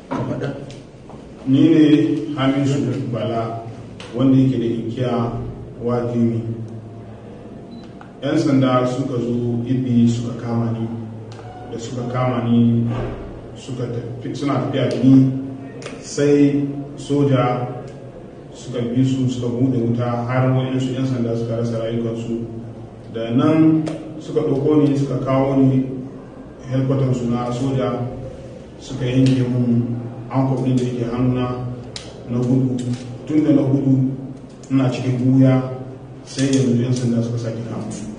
ni ne hamisu bala wanda yake da inkiya wajimi yan sanda suka zo ibi suka kama ni da suka kama ni suka tafi suna tafiya da ni sai soja suka bi su suka bude wuta har wayansu yan sanda suka rasa rayukansu da nan suka ɗauko ni suka kawo ni helkwatansu na soja suka yanke mun an ɗin da ke hannuna na gudu tun da na gudu ina cikin buya sai yanzu yan sanda suka sake kama